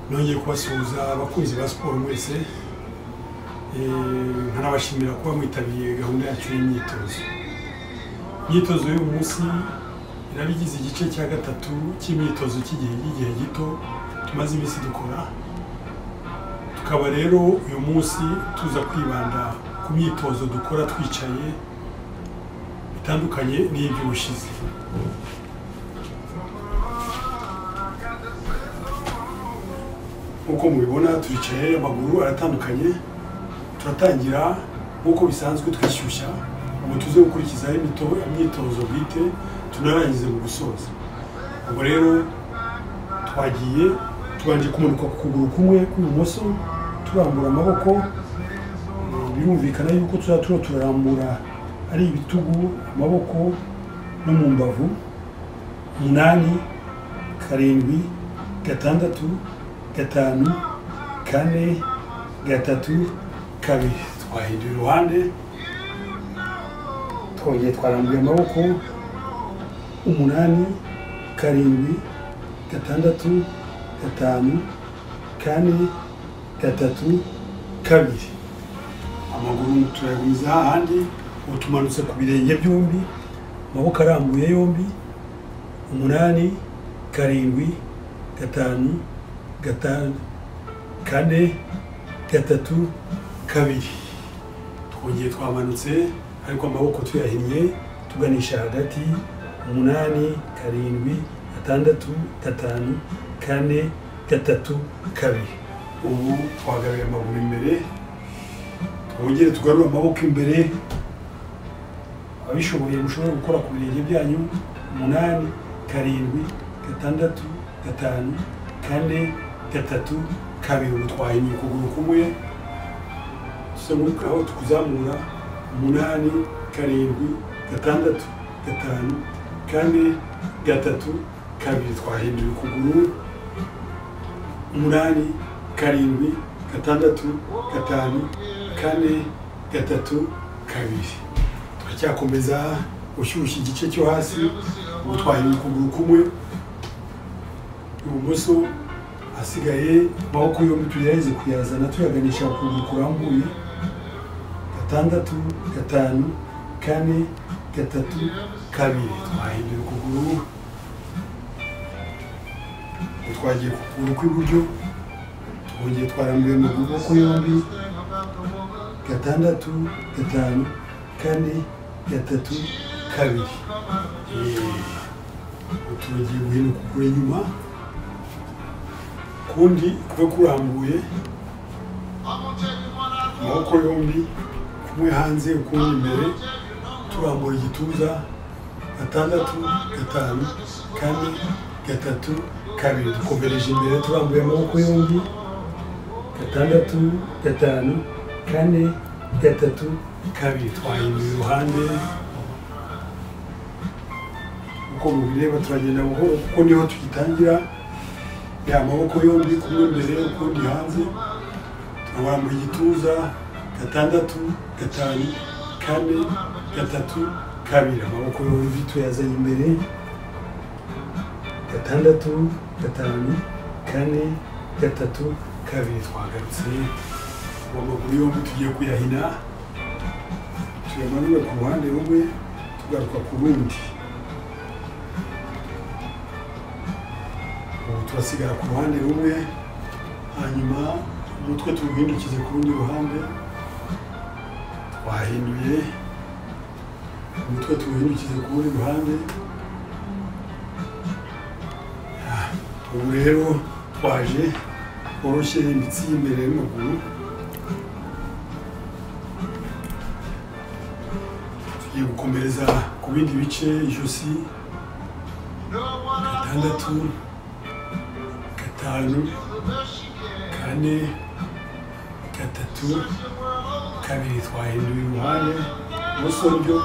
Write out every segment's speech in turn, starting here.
nongeye kubasuhuza abakunzi ba siporo mwese nkanabashimira kuba mwitabiriye gahunda yacu y'imyitozo imyitozo y'uyu munsi iraba igize igice cya gatatu cy'imyitozo cy'igihe y'igihe gito tumaze iminsi dukora tukaba rero uyu munsi tuza kwibanda ku myitozo dukora twicaye bitandukanye n'iby'ubushize nk'uko mubibona turicaye amaguru aratandukanye turatangira nk'uko bisanzwe twishyushya ubu tuze gukurikizaho imyitozo bwite tunarangize mu gusoza ubwo rero twagiye tubanje kumanuka ku kuguru kumwe kw'ibumoso turambura amaboko birumvikana yuko tuzaba turarambura ari ibitugu amaboko no mu mbavu umunani karindwi gatandatu gatanu kane gatatu kabiri twahinduye iruhande twongeye twarambuye amaboko umunani karindwi gatandatu gatanu kane gatatu kabiri amaguru turayagumiza hahandi ubu tumanutse ku birenge byombi amaboko arambuye yombi umunani karindwi gatanu gatanu kane gatatu kabiri twongeye twamanutse ariko amaboko tuyahinnye tuganisha hagati umunani karindwi gatandatu gatanu kane gatatu kabiri ubu twagaruye amaguru imbere twongere tugarure amaboko imbere abishoboye mushobora gukora ku birenge byanyu umunani karindwi gatandatu gatanu kane gatatu kabiri ubu twahinnye ukuguru kumwe aho tukuzamura umunani karindwi gatandatu gatanu kane gatatu kabiri twahindura ukuguru umunani karindwi gatandatu gatanu kane gatatu kabiri turacyakomeza ushyushya igice cyo hasi ubu twahindura ukuguru kumwe ibumoso hasigaye amaboko yombi tugerageze kuyazana tuyaganisha ukuguru kurambuye gatandatu gatanu kane gatatu kabiri twahindura ukuguru twagiye ku kuguru kw'iburyo twongeye twarambuye amaboko yombi gatandatu gatanu kane gatatu kabiri tugiye guhina ukuguru inyuma kundi kube kurambuye amaboko yombi kumwe hanze ukundi imbere turambura igituza gatandatu gatanu kane gatatu kabiri dukomereje imbere turambuye amaboko yombi gatandatu gatanu kane gatatu kabiri twahindura iruhande uko mubireba turagenda buhoro kuko niho tugitangira ya amaboko yombi kumwe imbere ukundi hanze turambura igituza gatandatu gatanu kane gatatu kabiri amaboko yombi tuyazanye imbere gatandatu gatanu kane gatatu kabiri twagarutse uwo maguru yombi tugiye kuyahina tuyamanura ku ruhande rumwe tugaruka ku rundi ubu turasigara ku ruhande rumwe hanyuma umutwe tuwuhindukize ku rundi ruhande twahinduye umutwe tuwuhindukize ku rundi ruhande ubu rero twaje woroshye imitsi y'imbere y'amaguru tugiye gukomereza ku bindi bice ijosi gatandatu gatanu kane gatatu kabiri twahinduye uruhande ibumoso ryo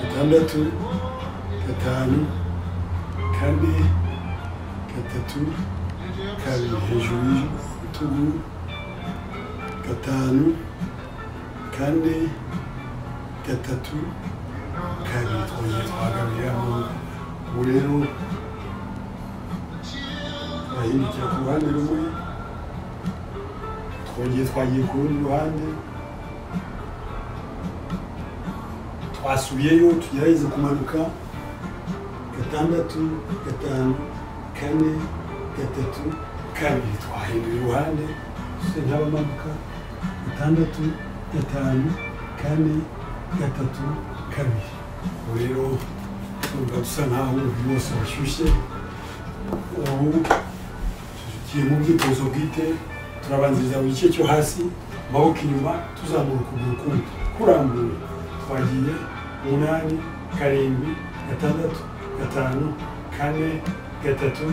gatandatu gatanu kane gatatu kabiri hejuru y'ibitugu gatanu kane gatatu kabiri twongeye twagaruriramo ubu rero turahindukira ku ruhande rumwe twongeye twagiye ku rundi ruhande twasubiyeyo tugerageza kumanuka gatandatu gatanu kane gatatu kabiri twahindura iruhande se nt'abamanuka gatandatu gatanu kane gatatu kabiri ubu rero urumva dusa nk'aho umubiri wose washyushye ubu tugiye mu bwitozo bwite turabanziriza buri gice cyo hasi amaboko inyuma tuzamura ukuguru kumwe kurambuye twagiye umunani karindwi gatandatu gatanu kane gatatu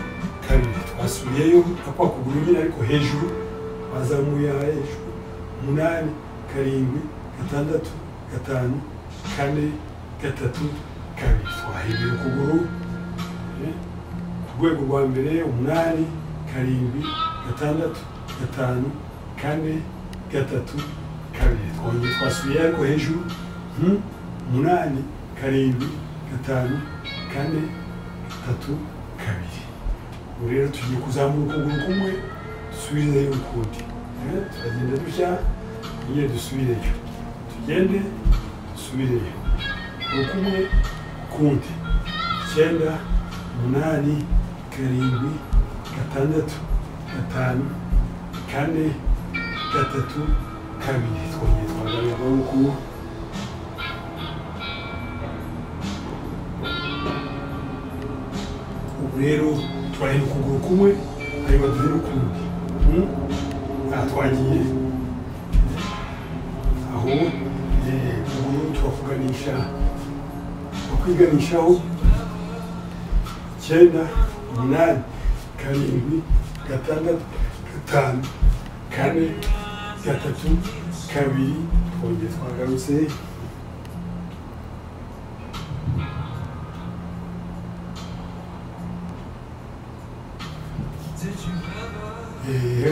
kabiri twasubiyeyo na kwa kuguru nyine ariko hejuru bazamuye hejuru umunani karindwi gatandatu gatanu kane gatatu kabiri twahinduye ukuguru eh, ku rwego rwa mbere umunani karindwi gatandatu gatanu kane gatatu kabiri twongeye twasubiye ariko hejuru hmm, umunani karindwi gatanu kane gatatu kabiri ubu rero tugiye kuzamura ukuguru kumwe dusubizeyo ukundi Eh, turagenda dushya nyine dusubireyo tugende dusubireyo ukumwe kundi icyenda umunani karindwi gatandatu gatanu kane gatatu kabiri twongeye twagana amaboko ubu rero turahina ukuguru kumwe ariko duhina ukundi Hmm? aha twagiye aho eh, ukuguru turakuganisha kwiganishaho icyenda umunani karindwi gatandatu gatanu kane gatatu kabiri twongeye twagarutse yewe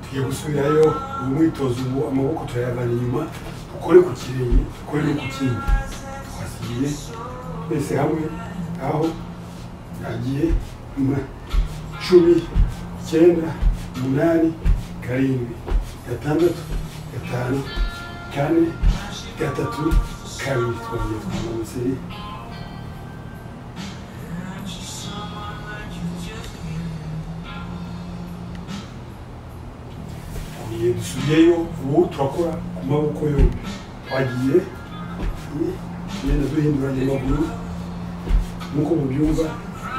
tugiye gusubirayo uyu mwitozo ubu amaboko turayavana inyuma dukore ku kirenge dukore no ku kindi twasigiye twese hamwe aho agiye mu- cumi icyenda umunani karindwi gatandatu gatanu kane gatatu kabiri twongeye twamanutse twongeye dusubiyeyo ubu turakora ku maboko yombi twagiye tugenda duhinduranya amaguru nk'uko mubyumva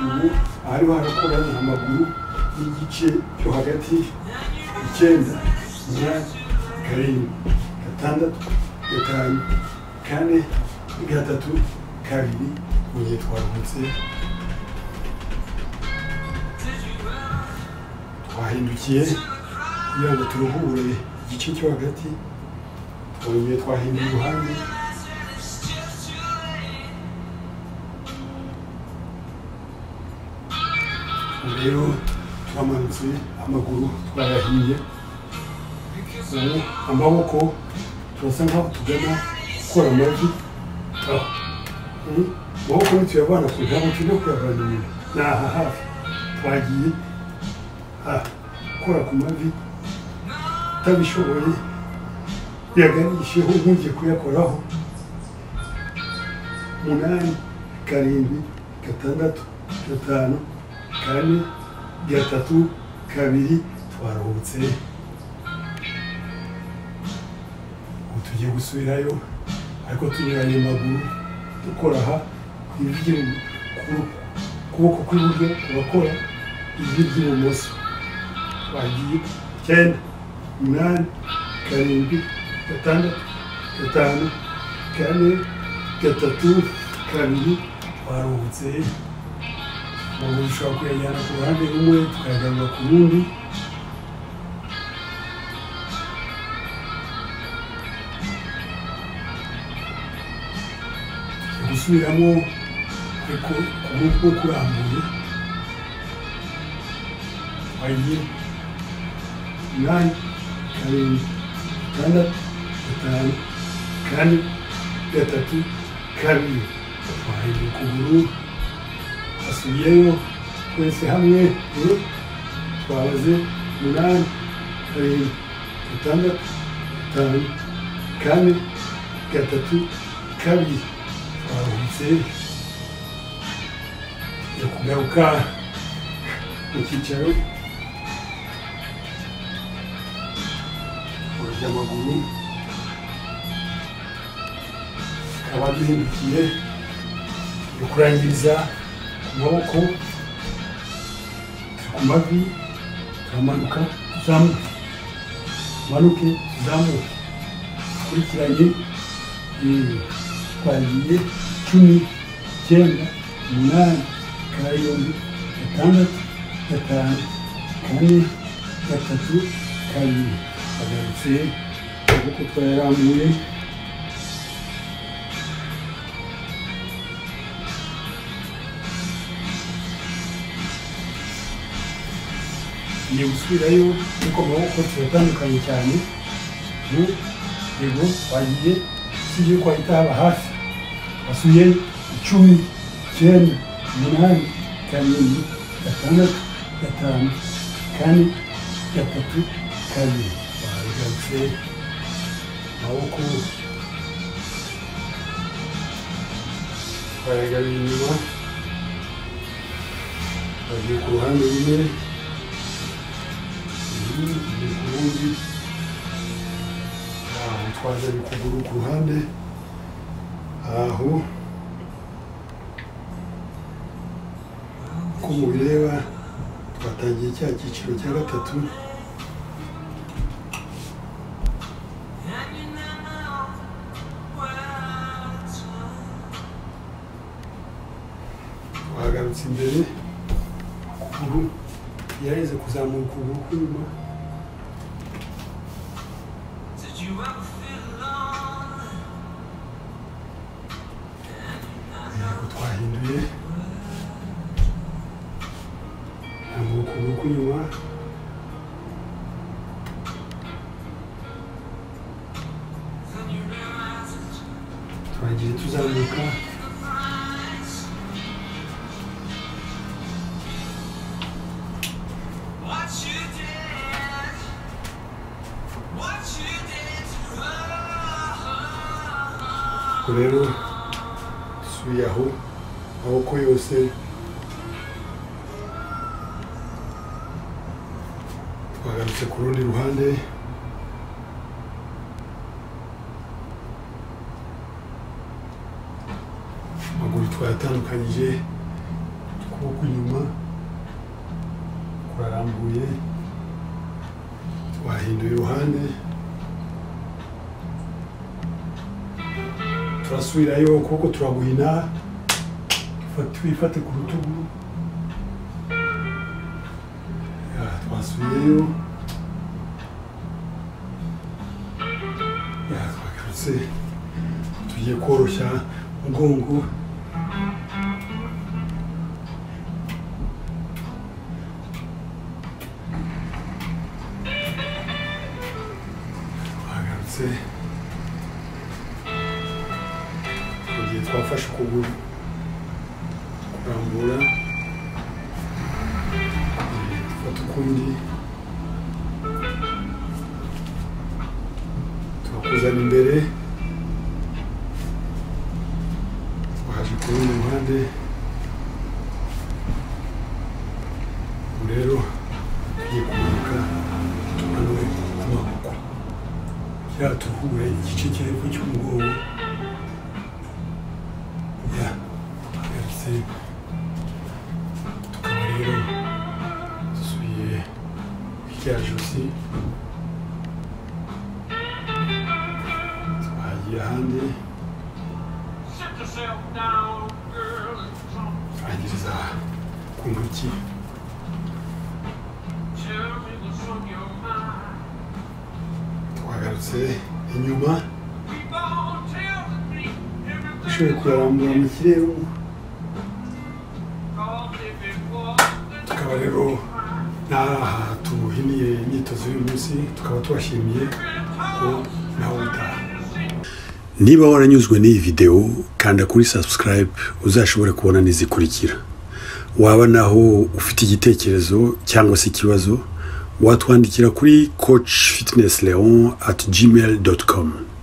ubu ahariho harakorana amaguru n'igice cyo hagati icyenda umunani karindwi gatandatu gatanu kane gatatu kabiri ugiye twaruhutse twahindukiye kugira ngo turuhure igice cyo hagati twongeye twahinduye iruhande rero turamanutse amaguru twarahiye ubu amaboko turasa nkaho tugana gukora amavi aho Hmm? amaboko ni tuyavana ku ntabwo tujya kuyavana inyuma ni aha hafi twagiye aha gukora ku mavi utabishoboye yaganisheho nkungiye kuyakoraho umunani karindwi gatandatu gatanu kane gatatu kabiri twaruhutse ubu tugiye gusubirayo ariko tunyuranye amaguru dukora aha ku ivi ry'ibumo- ku- ukuboko kw'iburyo kurakora ivi ry'ibumoso twagiye icyenda umunani karindwi gatandatu gatanu kane gatatu kabiri twaruhutse ubu dushobora kuyajyana ku ruhande rumwe tukayagarura ku rundi gusubiramo ariko ukuguru kwo kurambuye wagiye umunani karindwi gatandatu gatanu kane gatatu kabiri twahinduye ukuguru hasubiyeyo twese hamwe eh, twabaze umunani karindwi gatandatu gatanu kane gatatu kabiri twaruhutse tujya kugaruka mu cyicaro tugorora amaguru tukaba duhindukiye turi kurangiriza ku maboko turi ku mavi turamanuka tuzamuka manuke tuzamuke dukurikiranye yewe twagiye cumi icyenda umunani karindwi gatandatu gatanu kane gatatu kabiri bagarutse amaboko twayarambuye tugiye gusubirayo kuko amaboko turatandukanye cyane mu yego twagiye usibye yuko hahita haba hafi basuye icumi icyenda umunani karindwi gatandatu gatanu kane gatatu kabiri bahagarutse amaboko bayagaruye inyuma bagiye ku ruhande rumwe ubundi aho twaje ukuguru ku ruhande aho uko mubireba twatangiye cya cyiciro cya gatatu twagarutse imbere ukuguru yareze kuzamura ukuguru kw'inyuma Did you ever feel lonely? yego twahinduye ntabwo ukuguru kw'inyuma Then you realize it's twagiye tuzamuka the price. What you did, what you did to us. ubwo rero dusuye aho amaboko yose twagarutse ku rundi ruhande amaguru twayatandukanyije ukuboko inyuma kurarambuye twahinduye iruhande turasubirayo ukuboko turaguhina fa- twifate ku rutugu Ya, twasubiyeyo Ya, twagarutse tugiye koroshya umugongo twagarutse mu gihe twafashe ukuguru kurambura eh, dufata ukundi turakuzana imbere twaje ku rundi ruhande ubu rero tugiye kumanuka tumanure amaboko kiriya turuhure igice cy'epfo cy'umugongo ya tugarutse tukaba rero dusuye rya josi twagiye ahandi Sit yourself down, girl, and come turangiriza ku ntoki tell me what's on your mind. twagarutse inyuma We both tell me dushoboye everything. kuyarambura mu kirere Cause if it tukaba wasn't, rero n'aha tuhiniye imyitozo y'uyu munsi tukaba tubashimiye ko nawe utaha Niba waranyuzwe n'iyi videwo kanda kuri subscribe uzashobore kubona n'izikurikira waba naho ufite igitekerezo cyangwa se ikibazo watwandikira kuri coach fitness leon at gmail com